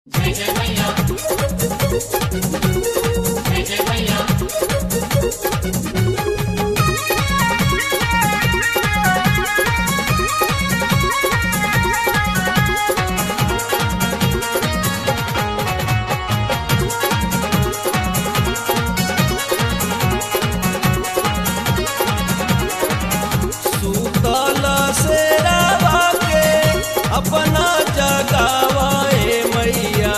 जय जय मैया जय जय मैया सुतल से रवा के अपना जगावाए मैया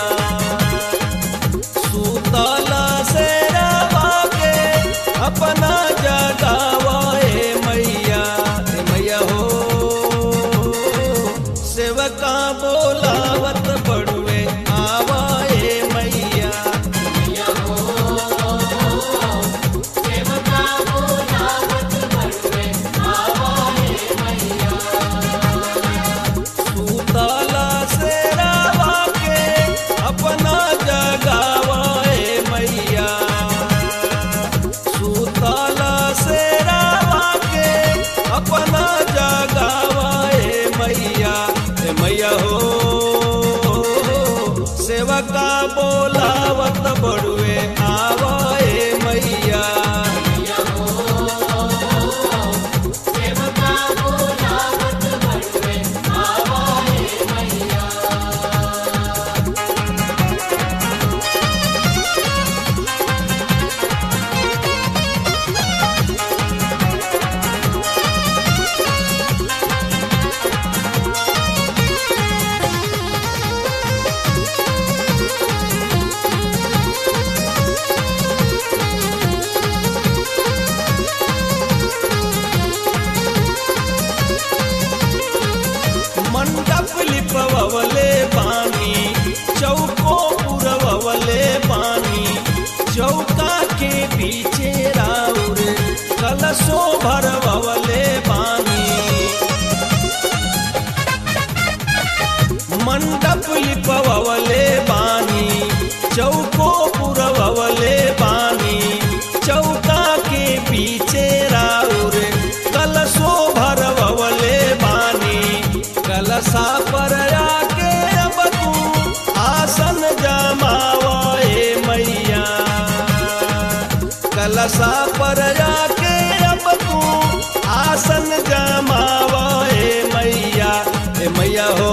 सुतल से रवा के अपना जगावाए मैया हे मैया हो सेवका बोलावत बड़ुए आवाए मैया सेवका बोलावत बड़ुए आवाए मैया सुतला से रवा के अपना जगावाए मैया सुतला से रवा के अपना जगावाए मैया हे मैया हो सेवका बोलावत बड़ुए आवाए मैया सेवका बोलावत बड़ुए आवाए मैया मंडप लिपवले बानी चौको पुरवले बानी चौका के पीछे राउर कलशो भरवले बानी मंडप लिपवले बानी चौको पुरवले बानी चौका के पीछे राउर कलशो भरवले बानी कलशा पर आके अब तू आसन जमावे मैया कलशा पर आके अब तू आसन जमावे मैया हे मैया हो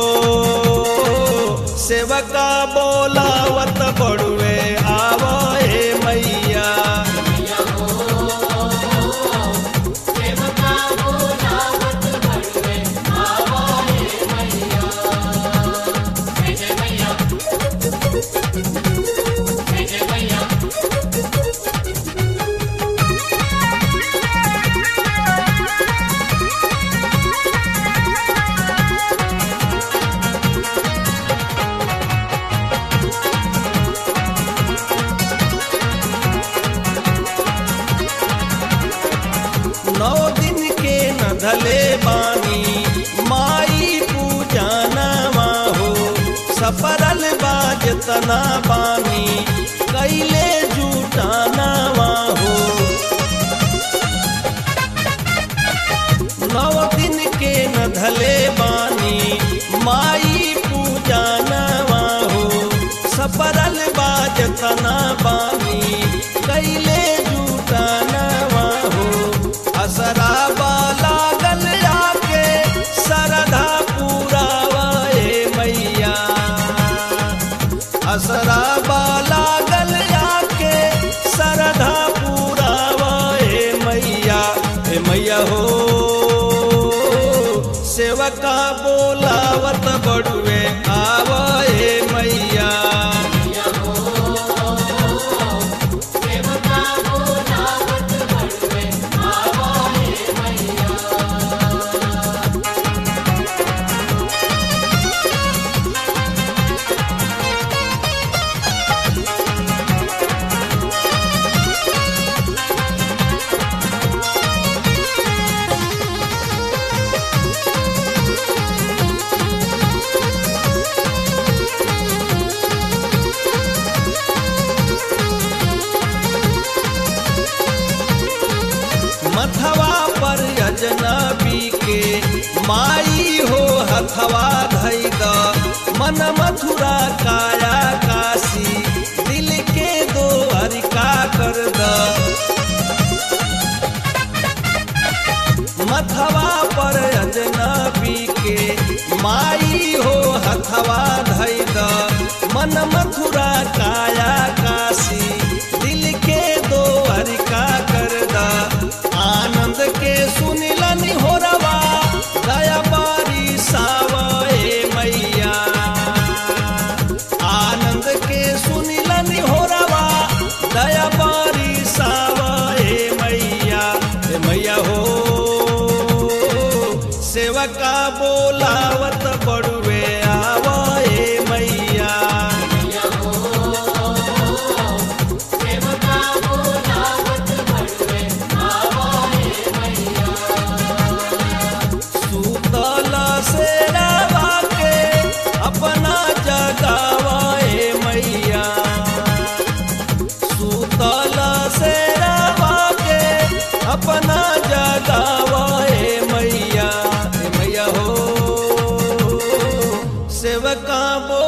सेवका बोलावत बड़ुए आवे मैया सेवका बोलावत बड़ुए आवाए मैया जय जय मैया जय जय मैया नौ दिन के न धले बानी माई पूजा नवा हो सपरल बाजतना बानी कैले जूटा नवा हो नौ दिन के न धले बानी माई पूजा नवा हो सपरल बाजतना बानी कैले जूटा नवा हो असरा लागल आके सरधा पुरावाए मैया असरा लागल आके सरधा पुरावाए मैया हे मैया हो सेवका बोलावत बड़ुए आवाए मैया सेवका बोलावत बड़ुए आवाए मैया मथवा पर अजनबी के माई हो हथवा धई द मन मथुरा काया काशी दिल के दो हरिका कर द मथवा पर अजनबी के माई हो हथवा धई द मन मथुरा काया काशी दिल के दो हरिका कर द आनंद के सुनिलन हो रवा दया बारी सावे मैया आनंद के सुनिलन हो रवा दया बारी सावे मैया हे मैया हो सेवका बोलावत बड़ुए आवे मैया सेवका बोलावत बड़ुए आवाए मैया सुतल से रवा के अपना जगावे मैया सुतल से रवा के अपना जगावे मैया हे मैया हो सेवका बो